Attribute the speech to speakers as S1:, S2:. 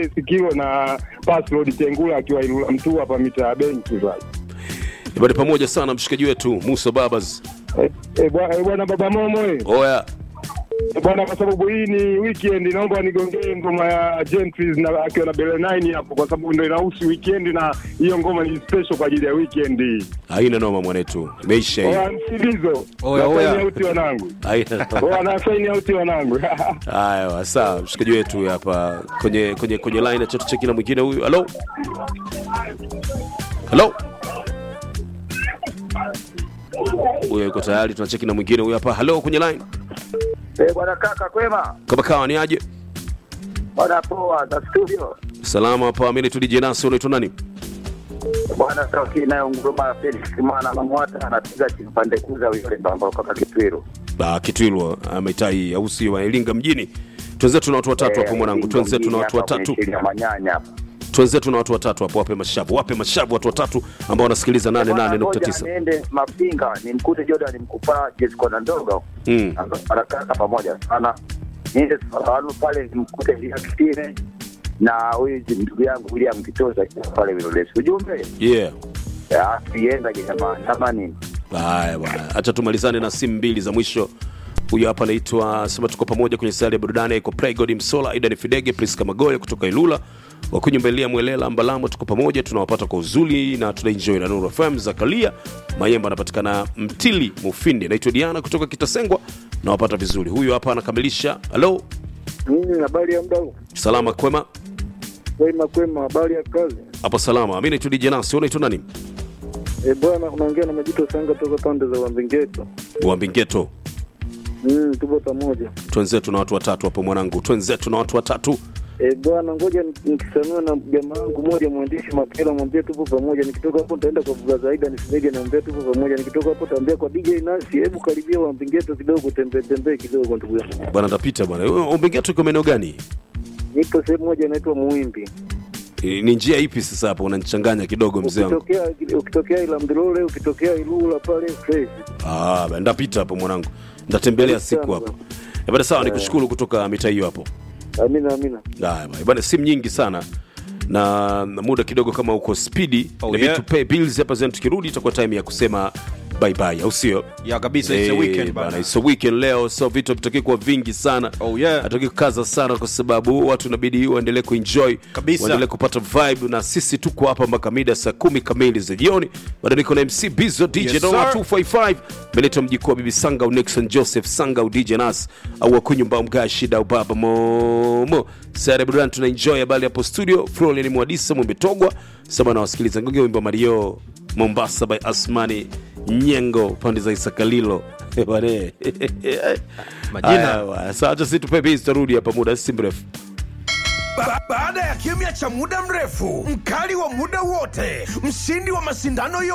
S1: DJ Sikio na Password Tengula akiwa Ilula Mtua hapa mitaa ya benki sasa.
S2: Bado pamoja sana mshikaji wetu Musa Babas.
S1: Eh, eh, bwana eh, bwana baba Momo eh.
S2: Oya.
S1: Eh, bwana kwa sababu hii ni weekend naomba nigongee ngoma ya Gentries na akiwa na Bele 9 hapo kwa sababu ndio inahusu weekend na hiyo ngoma ni special kwa ajili ya weekend hii.
S2: Haina noma mwanetu. Imeisha hii.
S1: Oya msilizo.
S3: Oya,
S1: Na
S3: oya.
S1: sign out wanangu.
S2: Haina noma.
S1: Oya na sign out wanangu.
S2: Haya, sawa. Mshikaji wetu huyu hapa kwenye kwenye kwenye line acha tucheki na mwingine huyu. Hello. Hello. Huyo yuko tayari, tunacheki na mwingine huyu hapa. Hello kwenye line.
S4: Eh, bwana kaka kwema?
S2: Kama kawa ni aje?
S4: Bwana poa za studio.
S2: Salama hapa, mimi ni DJ Nasi, unaitwa nani?
S4: Bwana sauti nayo nguruma Felix Kimana Mamwata anapiga kipande kuza yule mbamba kaka Kitwiro.
S2: Ah, Kitwilwa ameitai au sio wa Iringa mjini. Twenzetu na watu watatu hapo mwanangu. Twenzetu na watu watatu.
S4: Ya manyanya hapa.
S2: Twenzetu na watu watatu hapo, wape mashavu. Wape mashavu watu watatu ambao wanasikiliza
S4: Bwana, ngoja
S2: 88.9.
S4: Niende Mafinga nimkute Jordan mkupa Jessica na ndogo.
S2: Mm.
S4: Anakaka pamoja sana. Niende Saranu pale nimkute Lia Kitine na huyu ndugu yangu William Kitoza pale Vilolesi. Ujumbe?
S2: Yeah.
S4: Ya, sienda jamani. Kama nini?
S2: Haya bwana, acha tumalizane na simu mbili za mwisho. Huyu hapa anaitwa sema, tuko pamoja kwenye sayari ya burudani, iko Playgod Msola, Aidan Fidege, Priska Magoya kutoka Ilula, wakunyumbelia Mwelela Mbalamo, tuko pamoja, tunawapata kwa uzuri na tunaenjoy na Nuru FM. Zakaria Mayemba anapatikana Mtili Mufindi, naitwa Diana kutoka Kitasengwa, nawapata vizuri. Huyu hapa anakamilisha. Halo,
S5: Mimi habari ya mdau.
S2: salama kwema?
S5: Kwema kwema, habari ya kazi.
S2: Hapo salama. Mimi naitwa DJ Nasi, unaitwa nani?
S5: Eh bwana, unaongea na Majito Sanga toka pande za Wambingeto.
S2: Wambingeto.
S5: Mm, tupo pamoja.
S2: Twenzetu na watu watatu hapo mwanangu, twenzetu na watu watatu.
S5: Eh bwana, ngoja ni- nikisamia na jamaa wangu mmoja mwandishi Mapela, mwambie tupo pamoja. Nikitoka hapo nitaenda kwa Buga Zaida nisimege, naambia tupo pamoja. Nikitoka hapo taambia kwa DJ Nasi, hebu karibia Wambingeto kidogo, tembee tembee kidogo, ndugu yangu.
S2: Bwana ndapita bwana. Wambingeto iko maeneo gani?
S5: Nipo sehemu moja inaitwa Muimbi.
S2: Eh, ni njia ipi sasa hapo unanichanganya kidogo mzee wangu
S5: Ukitokea ukitokea Ilamdilole, ukitokea Ilula pale fresh.
S2: ah ba- ndapita hapo mwanangu ndatembelea siku hapo Eh, bana sawa nikushukuru kutoka mitaa hiyo hapo
S5: Amina amina.
S2: haya bana. bana simu nyingi sana na na muda kidogo kama uko spidi
S3: Oh,
S2: inabidi
S3: yeah.
S2: tu pay bills hapa zenu tukirudi itakuwa time ya kusema bye bye au sio
S3: ya kabisa it's a
S2: Eh,
S3: weekend
S2: bana,
S3: bana.
S2: it's a weekend leo so vitu havitaki kuwa vingi sana
S3: Oh, yeah.
S2: hataki kukaza sana kwa sababu watu inabidi waendelee kuenjoy
S3: Kabisa.
S2: waendelee kupata vibe na sisi tuko hapa mpaka mida saa kumi kamili za jioni bado niko na mc bizo dj
S3: Yes,
S2: Doma
S3: sir.
S2: 255 meleta mjikuu wa bibi sanga au nixon joseph sanga au dj nas au wakunyumba mga shida au baba momo sare burudani tuna enjoy habari hapo studio florian mwadisa mwimbetogwa saba na wasikiliza ngoge wimbo mario mombasa by asmani nyengo pande za isakalilo bane
S3: Majina.
S2: sasa acha sisi tupe base tarudi hapa muda si mrefu
S6: Ba baada ya kimya cha muda mrefu, mkali wa muda wote, mshindi wa mashindano